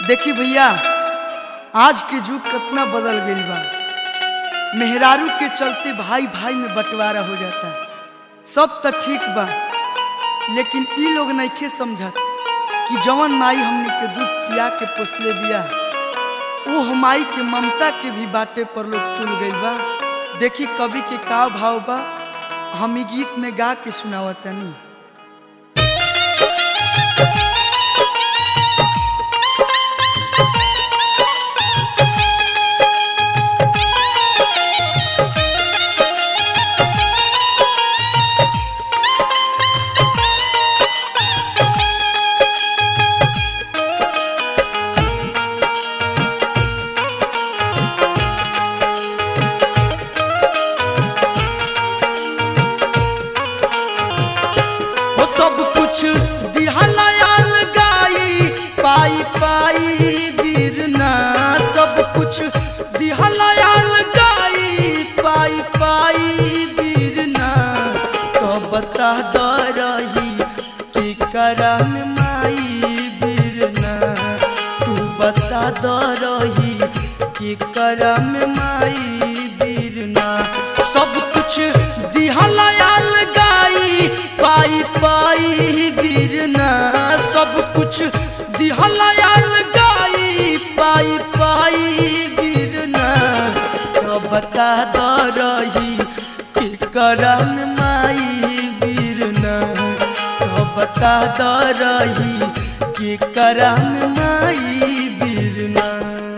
देखी भैया आज के युग कितना बदल गईल बा मेहरारू के चलते भाई भाई में बंटवारा हो जाता सब तो ठीक बा लेकिन ई लोग नइखे समझत कि जवन माई हमने के दूध पिया के पोसले बिया वो माई के ममता के भी बाटे पर लोग तुल गईल बा देखी कवि के का भाव बा हम ई गीत में गा के सुनावतनी वो सब कुछ दिहलायल गाई पाई पाई बीरना सब कुछ दिहलायल गाई पाई पाई बीरना तो बता द रही कि करम माई बीरना तू बता द रही कि करम माई बीरना सब कुछ दिहलायल गाई पाई पाई बीरना सब कुछ दिहलायल गाई पाई पाई बीरना तो बता द रही कि करम माई बीरना तो बता द रही कि करम माई बीरना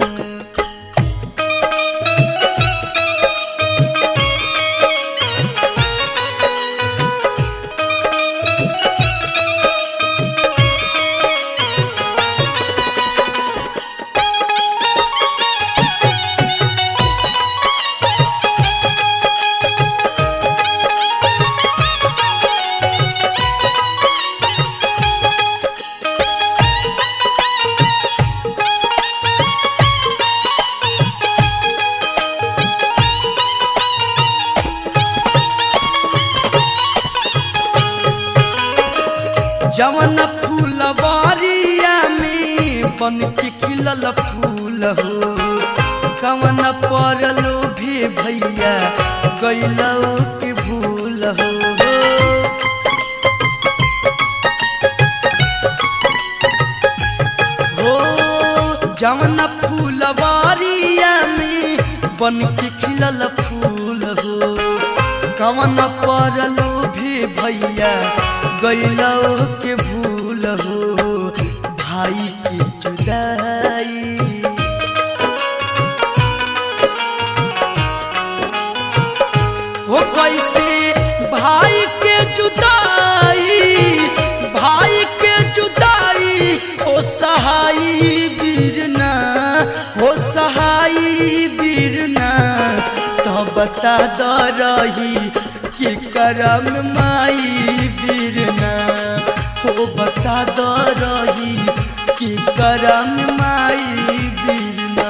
जवन फूलवारिया में बन के खिलल फूल हो कवन परलो भी भैया गैलो के भूल हो हो जवन फूलवारिया में बन के खिलल फूल हो कवन परलो भी भैया गैलो के भूल हो भाई की जुदाई हो कैसे भाई के जुदाई भाई के जुदाई हो सहाई बीरना हो सहाई बीरना तो बता द रही कि करम माई बीरना हो बता द रही कि करम माई बीरना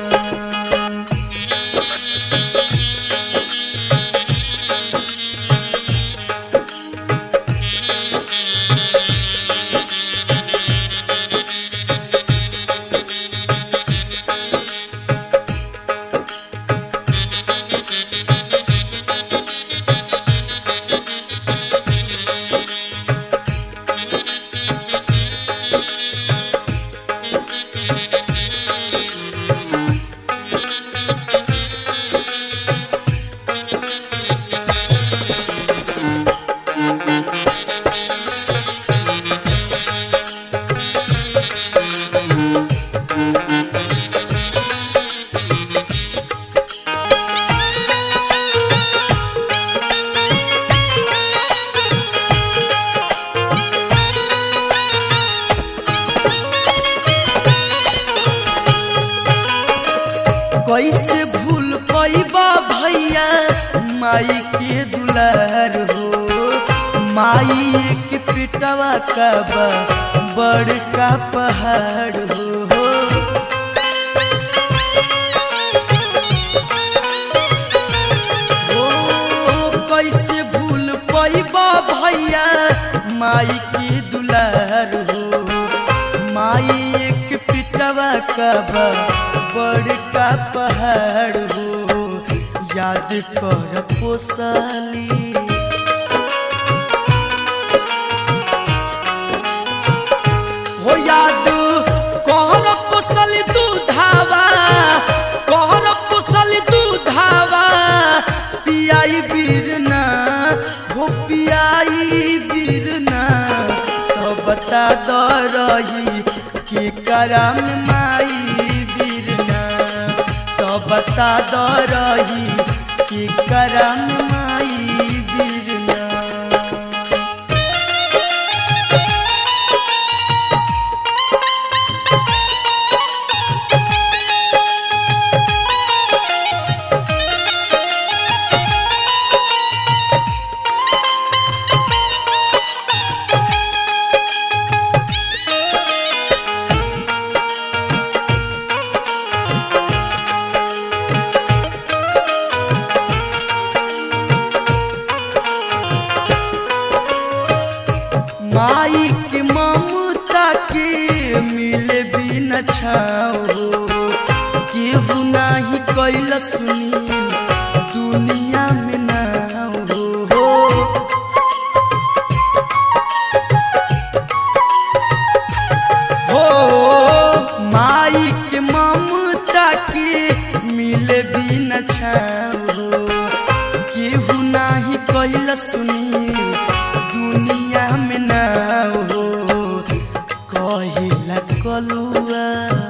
कैसे भूल पैबा भैया माई के दुलार हो माई के पिटवा का बा बड़का पहाड़ हो ओ, कैसे भूल पैबा भैया माई के दुलार हो माई एक पिटवा का बा बड़का पहाड़ हो याद कर पोसाली हो याद कहर पोसल दूधावा कहर पोसल दूधावा पियाई बीरना हो पियाई बीरना तो बता दो रही कि करम माई बीरना तो बता दो रही कि करम माई बीरना माई के ममता के मिले भी न छाओ केहू नाही कैल सुनी दुनिया में ना हो हो माई के ममता के मिले भी न छाओ केहू नाही कैल सुनी दुनिया में ना हो कहिला कलुआ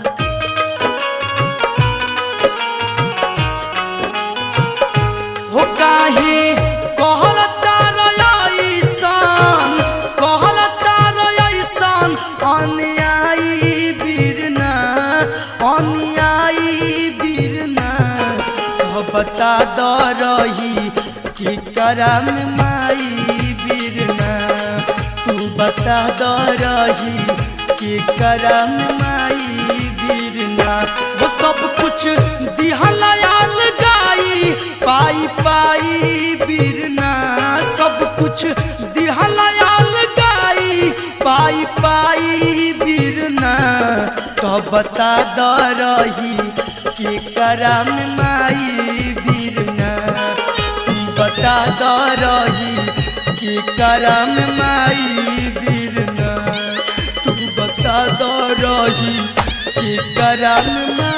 हो काहे कहलता रयसन कहलता रयसन अन्यायी बीरना अन्यायी बीरना कह बता द रही कि करम माई बीरना तू बता द रही कि करम माई बीरना वो सब कुछ दिहलायाल गाई पाई पाई बीरना सब कुछ दिहलायाल गाई पाई पाई बीरना तो बता द रही कि करम माई बीरना तू बता द रही कि करम माई बीरना तू बता द रही कि करम माई